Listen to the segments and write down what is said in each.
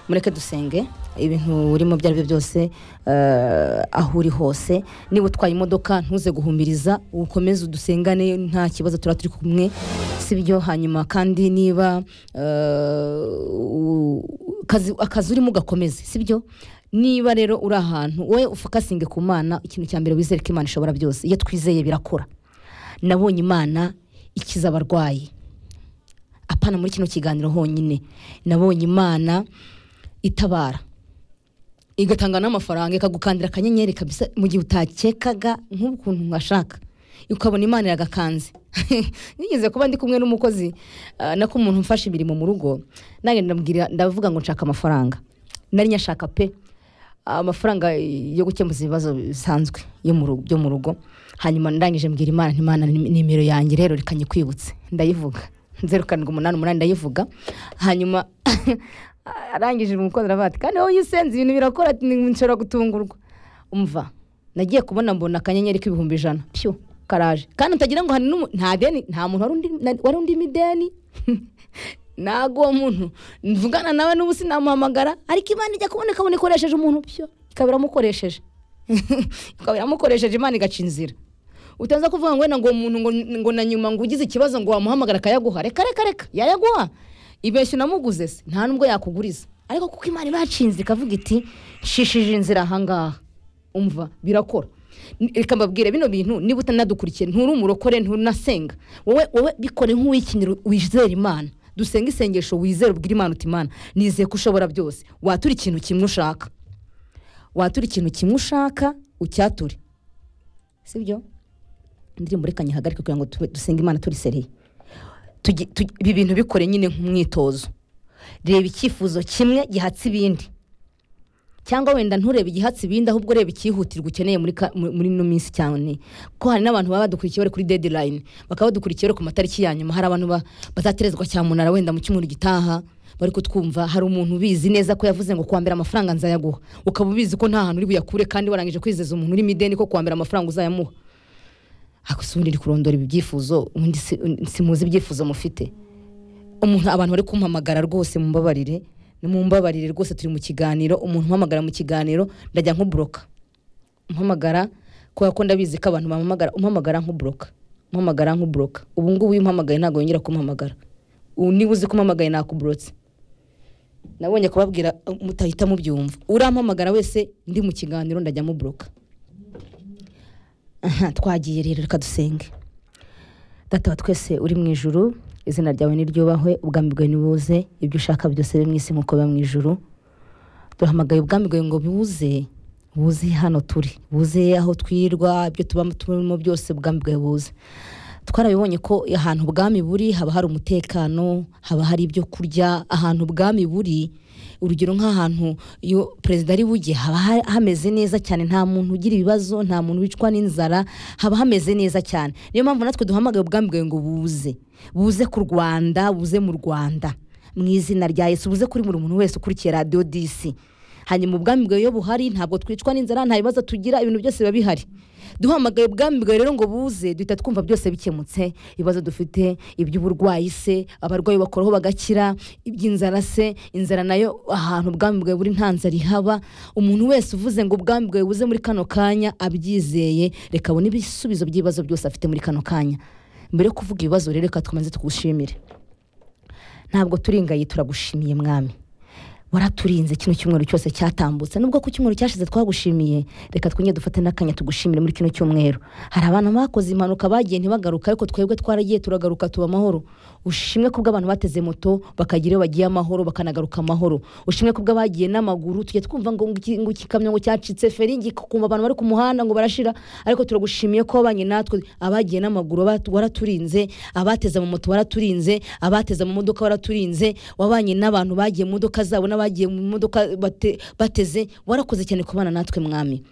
mureke dusenge ibintu urimo ibyo ari byo byose eh, aho uri hose niba utwaye imodoka ntuze guhumiriza ukomeze udusengane nta kibazo turaba turi kumwe si byo hanyuma kandi niba eh, u- akazi- akazi urimo ugakomeze si byo niba rero uri ahantu wowe ufakasinge ku mana ikintu cya mbere wizere ko imana ishobora byose iyo twizeye birakora nabonye imana ikiza abarwayi apana muri kino kiganiro honyine nabonye imana itabara igatanga n'amafaranga ikagukandira akanyenyeri kabisa mu gihe utakekaga nk'ukuntu mwashaka ukabona imana iragakanze nigeze kuba ndi kumwe n'umukozi ah, nako umuntu umfasha imirimo mu rugo nanjye ndamubwira ndavuga ngo nshaka amafaranga nari nyashaka pe amafaranga yo gukemuza ibibazo bisanzwe yo mu ru- byo mu rugo hanyuma ndangije mbwira imana nti imana ni- nimero yanjye rero reka nyikwibutse ndayivuga zeru karindwi umunani umunani ndayivuga hanyuma arangije umukozi aravuga ati kandi wowe iyo usenze ibintu birakora ati "Ni- nshobora gutungurwa umva nagiye kubona mbona akanyenyeri k'ibihumbi ijana pyo karaje kandi utagira ngo hari n'umu- nta deni nta muntu wari undi- na- wari undimo ideni ntabwo uwo muntu mvugana nawe n'ubu sinamuhamagara ariko imana ijya kubona ikabona ikoresheje umuntu pyo ikaba iramukoresheje ikaba iramukoresheje imana igaca inzira utaza kuvuga ngo wenda ngo uwo muntu ngo, ngo na nyuma ngo ugize ikibazo ngo wamuhamagara akayaguha reka reka reka yayaguha ibeshya unamuguze se nta nubwo yakuguriza ariko kuko imana iba yacinze ikavuga iti nshishije inzira ahangaha umva birakora N- reka mbabwire bino bintu niba utanadukurikiye nturi umurokore ntunasenga wowe wowe bikore nk'uwikinira wizera imana dusenga isengesho wizera ubwira imana uti imana nizeye ko ushobora byose watura ikintu kimwe ushaka watura ikintu kimwe ushaka ucyature sibyo indirimbo reka nyihagarike kugira ngo tube- dusenge imana turi seriye Tugi- tugi- ibi bintu bikore nyine nk'umwitozo reba icyifuzo kimwe gihatse ibindi cyangwa wenda nturebe igihatse ibindi ahubwo urebe icyihutirwa ukeneye muri ka- mu- muri ino minsi cyane ko hari n'abantu baba badukurikiye bari kuri deadline bakaba badukurikiye bari ku matariki ya nyuma hari abantu ba- bazaterezwa cyamunara wenda mu cyumweru gitaha bari kutwumva hari umuntu ubizi neza ko yavuze ngo kuwambera amafaranga nzayaguha ukaba ubizi ko nta hantu uri buyakure kandi warangije kwizeza umuntu urimo ideni ko kuwambera amafaranga uzayamuha akusundi ndi kurondora ibi byifuzo ubundi si- simuzi ibyifuzo mufite umuntu abantu bari kumpamagara rwose mumbabarire mumbabarire rwose turi mu kiganiro umuntu umpamagara mu kiganiro ndajya nkuburoka umpamagara kubera ko ndabizi ko abantu bampamagara umpamagara nkuburoka umpamagara nkuburoka ubu ngubu iyo umpamagaye ntabwo yongera kumpamagara ubu niba uzi ko umpamagaye nakuburotse nabonye kubabwira uh, mutahita mubyumva urampamagara wese ndi mu kiganiro ndajya muburoka aha twagiye rero reka dusenge data wa twese uri mu ijuru izina ryawe niryubahwe ubwami bwawe nibuze ibyo ushaka byose bibe mu isi nk'uko biba mu ijuru duhamagaye ubwami bwawe ngo buze buze hano turi buze aho twirwa ibyo tuba turimo byose ubwami bwawe buze twarabibonye ko ahantu ubwami buri haba hari umutekano haba hari ibyo kurya ahantu ubwami buri urugero nk'ahantu iyo perezida ari bujye haba ha- hameze neza cyane nta muntu ugira ibibazo nta muntu wicwa n'inzara haba hameze neza cyane niyo mpamvu natwe duhamagaye ubwami bwawe ngo buze buze ku rwanda buze mu rwanda mu izina rya yesu buze kuri buri muntu wese ukurikiye radiyo disi hanyuma ubwami bwawe iyo buhari ntabwo twicwa n'inzara nta bibazo tugira ibintu byose biba bihari duhamagaye ubwami bwawe rero ngo buze duhita twumva byose bikemutse ibibazo dufite iby'uburwayi se abarwayi bakoroho bagakira iby'inzara se inzara nayo ahantu ubwami bwawe buri nta nzara ihaba umuntu wese uvuze ngo ubwami bwawe buze muri kano kanya abyizeye reka abone ibisubizo by'ibibazo byose afite muri kano kanya mbere yo kuvuga ibibazo rero reka twamaze tugushimire ntabwo turingaye turagushimiye mwami waraturinze kino cyumweru cyose cyatambutse nubwo ku cyumweru cyashize twagushimiye reka twongere dufate n'akanya tugushimire muri kino cyumweru hari abantu bakoze impanuka bagiye ntibagaruka ariko twebwe twaragiye turagaruka tuba amahoro ushimwe kubwo abantu bateze moto bakagira iyo bagiye amahoro bakanagaruka amahoro ushimwe kubwo abagiye n'amaguru tujya twumva ngo iki- ngo ikikamyo ngo cyacitse feringi kumva abantu bari ku muhanda ngo barashira ariko turagushimiye ko wabanye natwe abagiye n'amaguru bat- waraturinze abateze mu moto waraturinze abateze mu modoka waraturinze wabanye n'abantu bagiye mu modoka zabo n'abagiye mu modoka bate- bateze warakoze cyane kubana natwe mwami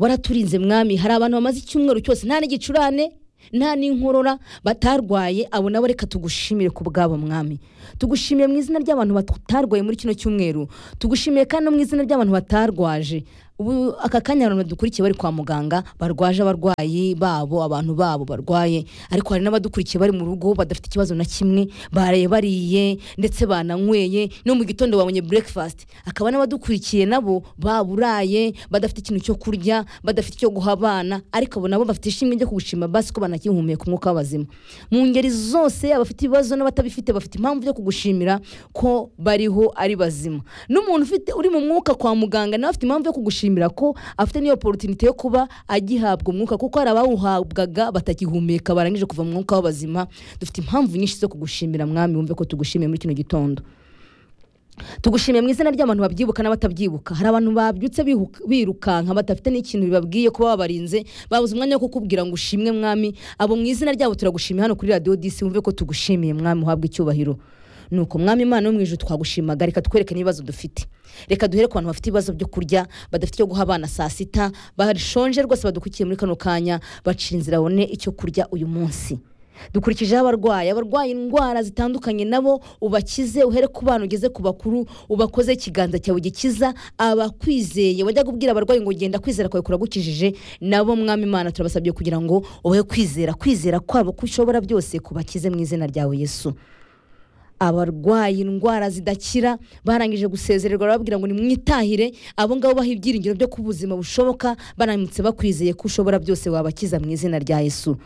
waraturinze mwami hari abantu bamaze icyumweru cyose nta n'igicurane nta n'inkorora batarwaye abo nabo reka tugushimire ku bwabo mwami tugushimiye mu izina ry'abantu batarwaye muri kino cyumweru tugushimiye kandi no mu izina ry'abantu batarwaje ubu aka kanya hari abantu badukurikiye bari kwa muganga barwaje abarwayi babo abantu babo barwaye ariko hari n'abadukurikiye bari mu rugo badafite ikibazo na kimwe baraye bariye ndetse bananyweye no mu gitondo babonye breakfast akaba n'abadukurikiye nabo baburaye badafite ikintu cyo kurya badafite icyo guha abana ariko abo nabo bafite ishimwe ryo kugushima basi ko banakihumeka umwuka w'abazima mu ngeri zose abafite ibibazo n'abatabifite bafite impamvu yo kugushimira ko bariho ari bazima n'umuntu ufite uri mu mwuka kwa muganga nawe afite impamvu yo kugushimira ko afite n'iyo opportunity yo kuba agihabwa umwuka kuko hari abawuhabwaga batakihumeka barangije kuva mu mwuka w'abazima dufite impamvu nyinshi zo kugushimira mwami wumve ko tugushimiye muri kino gitondo tugushimiye mu izina ry'abantu babyibuka n'abatabyibuka hari abantu babyutse bihuka- birukanka badafite n'ikintu bibabwiye kuba babarinze babuze umwanya wo kukubwira ngo ushimwe mwami abo mu izina ryabo turagushimiye hano kuri radiyo disi wumve ko tugushimiye mwami uhabwa icyubahiro ni uko mwami imana yo mu ijuru twagushimaga reka twereke n'ibibazo dufite reka duhere ku bantu bafite ibibazo byo kurya badafite icyo guha abana saa sita bashonje rwose badukurikiye muri kano kanya bacira inzira babone icyo kurya uyu munsi dukurikijeho abarwayi abarwaye indwara zitandukanye nabo ubakize uhere ku bana ugeze ku bakuru ubakoze ikiganza cyawe gikiza abakwizeye wajya kubwira abarwayi ngo genda kwizera kwawe kuragukijije nabo mwami imana turabasabye kugira ngo ubahe kwizera kwizera kwabo ko ushobora byose kubakize mu izina ryawe yesu abarwaye indwara zidakira barangije gusezererwa barababwira ngo nimwitahire abo ngabo baha ibyiringiro byo ku buzima bushoboka baramutse bakwizeye ko ushobora byose wabakiza mu izina rya yesu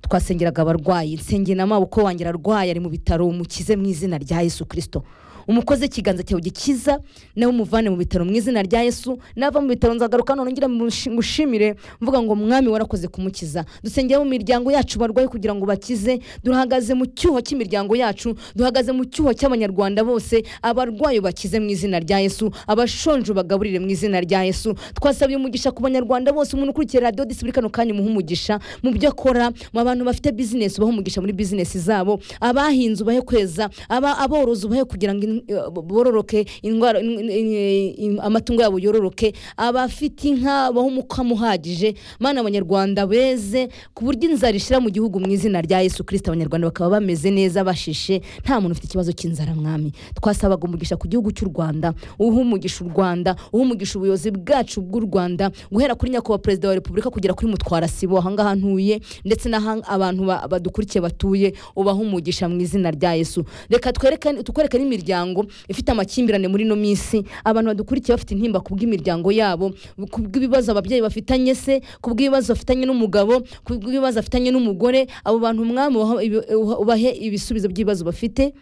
twasengeraga abarwayi nsengera amaboko wanjye ararwaye ari mu bitaro umukize mu izina rya yesu kirisito umukoze ikiganza cyawe gikiza nawe umuvane mu bitaro mu izina rya yesu nava mu bitaro nzagaruka none ngira mushi- mushimire mvuga ngo mwami warakoze kumukiza dusengera mu miryango yacu barwaye kugira ngo bakize duhagaze mu cyuho cy'imiryango yacu duhagaze mu cyuho cy'abanyarwanda bose abarwayi bakize mu izina rya yesu abashonje bagaburire mu izina rya yesu twasabye umugisha ku banyarwanda bose umuntu ukurikiye radiyo disi muri kano kanya umuhe umugisha mu byo akora mu bantu bafite bizinesi ubahe umugisha muri bizinesi zabo abahinze ubahe kweza aba- aborozi ubahe kugira ngo in- bororoke indwara in- in- in- amatungo yabo yororoke abafite inka bahe umukamo uhagije mana abanyarwanda beze ku buryo inzara ishira mu gihugu mu izina rya yesu kirisita abanyarwanda bakaba bameze neza bashishe nta muntu ufite ikibazo cy'inzara mwami twasabaga umugisha ku gihugu cy'u rwanda uhe umugisha u rwanda uhe umugisha ubuyobozi bwacu bw'u rwanda guhera kuri nyakubahwa perezida wa repubulika kugera kuri mutwarasibo ahangaha ntuye ndetse n'aho abantu ba- badukurikiye batuye ubahe umugisha mu izina rya yesu reka twereke- tukwereke n'imiryango ifite amakimbirane muri ino minsi abantu badukurikiye bafite intimba ku bw'imiryango yabo ku bw'ibibazo ababyeyi bafitanye se ku bw'ibibazo bafitanye n'umugabo ku bw'ibibazo afitanye n'umugore abo bantu mwami ubahe ibi- ubahe ibisubizo by'ibibazo bafite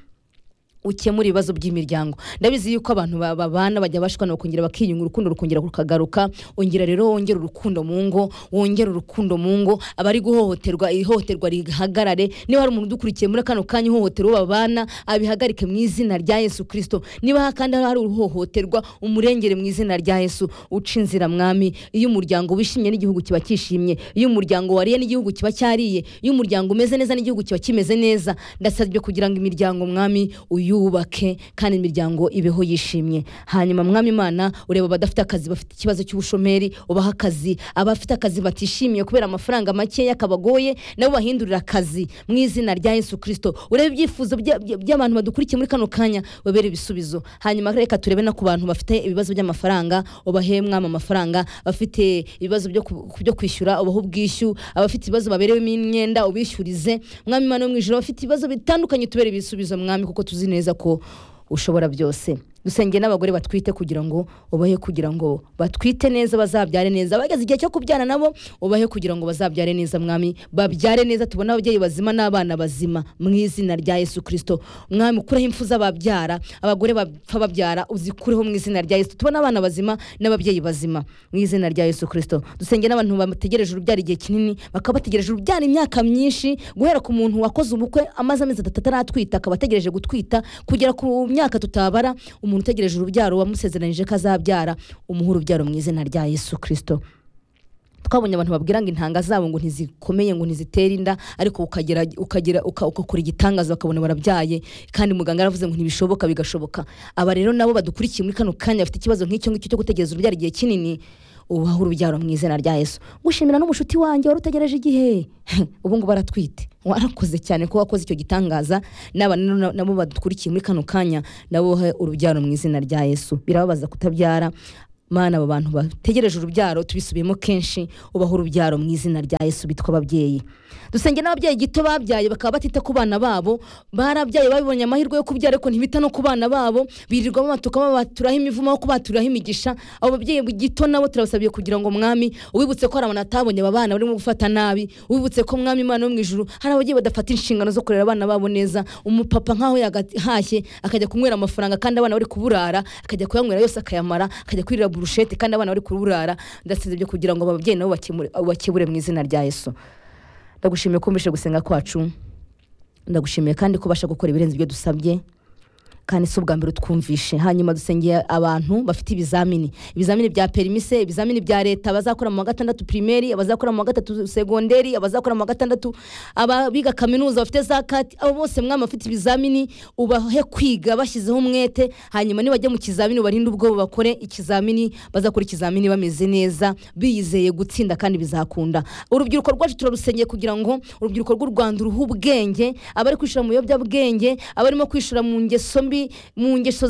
ukemura ibibazo by'imiryango ndabizi yuko abantu ba- babana bajya bashwana bakongera bakiyunga urukundo rukongera rukagaruka ongera rero wongera urukundo mu ngo wongera urukundo mu ngo abari guhohoterwa ihohoterwa rihagarare niba hari umuntu udukurikiye muri kano kanya ihohotera uwo babana abihagarike mu izina rya yesu kirisito niba kandi hari uruhohoterwa umurengere mu izina rya yesu uca inzira mwami iyo umuryango wishimye n'igihugu kiba cyishimye iyo umuryango wariye n'igihugu kiba cyariye iyo umuryango umeze neza n'igihugu kiba kimeze neza ndasabye kugira ngo imiryango mwami uyubake kandi imiryango ibeho yishimye hanyuma mwami imana ureba abadafite akazi bafite ikibazo cy'ubushomeri ubaha akazi abafite akazi batishimiye kubera amafaranga makeya kabagoye nabo bahindurira akazi mu izina rya yesu kirisito urebe ibyifuzo bya- bya- by'abantu badukurikiye muri kano kanya babere ibisubizo hanyuma reka turebe no ku bantu bafite ibibazo by'amafaranga ubahe mwama amafaranga bafite ibibazo byo ku- byo kwishyura ubahe ubwishyu abafite ibibazo baberewemo imyenda ubishyurize mwami imana yo mu ijoro abafite ibibazo bitandukanye tubere ibisubizo mwami kuko tuzi neza ko ushobora byose dusengeye n'abagore batwite kugira ngo ubahe kugira ngo batwite neza bazabyare neza bageze igihe cyo kubyara nabo ubahe kugira ngo bazabyare neza mwami babyare neza tubone ababyeyi bazima n'abana bazima mu izina rya yesu kirisito mwami ukureho impfu z'ababyara abagore bapfa babyara uzikureho mu izina rya yesu tubone abana bazima n'ababyeyi bazima mu izina rya yesu kirisito dusenge n'abantu bategereje urubyaro igihe kinini bakaba bategereje urubyaro imyaka myinshi guhera ku muntu wakoze ubukwe amaze amezi atatu ataratwita akaba ategereje gutwita kugera ku myaka tutabara umuntu utegereje urubyaro wamusezeranyije ko azabyara umuhe urubyaro mu izina rya yesu kirisito twabonye abantu babwira ngo intanga zabo ngo ntizikomeye ngo ntizitera inda ariko ukagera ukagera uka- ugakora igitangaza bakabona barabyaye kandi muganga yaravuze ngo ntibishoboka bigashoboka aba rero nabo badukurikiye muri kano kanya bafite ikibazo nk'icyo ngicyo cyo gutegereza urubyaro igihe kinini ubahe urubyaro mu izina rya yesu gushimira n'umushuti wanjye wari utegereje igihe ubu ngubu aratwite warakoze cyane ko wakoze icyo gitangaza n'aba rero na- nabo badukurikiye muri kano kanya nabo ubahe urubyaro mu izina rya yesu birababaza kutabyara mana abo bantu bategereje urubyaro tubisubiyemo kenshi ubaho urubyaro mu izina rya yesu bitwa ababyeyi dusenge n'ababyeyi gito babyaye bakaba batita ku bana babo barabyaye babibonye amahirwe yo kubyara ariko ntibita no ku bana babo birirwa bamatuka babaturaho imivumo aho kubaturaho imigisha abo babyeyi gito nabo turabasabiye kugira ngo mwami ubibutse ko hari abantu atabonye aba bana barimo gufata nabi ubibutse ko mwami imana yo mu ijuru hari ababyeyi badafata inshingano zo kurera abana babo neza umupapa nk'aho yahashye akajya kunywera amafaranga kandi abana bari kuburara akajya kuyanywera yose akayamara akajya kwirira burushete kandi abana bari kuburara ndasize ibyo kugira ngo ababyeyi nabo bakemure- bakebure mu izina rya yesu ndagushimiye ko umbishe gusenga kwacu ndagushimiye kandi ko ubasha gukora ibirenze ibyo dusabye kandi si ubwa mbere utwumvishe hanyuma dusengeye abantu bafite ibizamini ibizamini bya perimise ibizamini bya leta abazakora mu wa gatandatu pirimeri abazakora mu wa gatatu segonderi abazakora mu wa gatandatu ababiga kaminuza bafite za kati abo bose mwami bafite ibizamini ubahe kwiga bashyizeho umwete hanyuma nibajya mu kizamini ubarinde ubwoba bakore ikizamini bazakora ikizamini bameze neza biyizeye gutsinda kandi bizakunda urubyiruko rwacu turarusengeye kugira ngo urubyiruko rw'u rwanda uruhe ubwenge abari kwishora mu biyobyabwenge abarimo kwishora mu ngeso mbi mu ngeso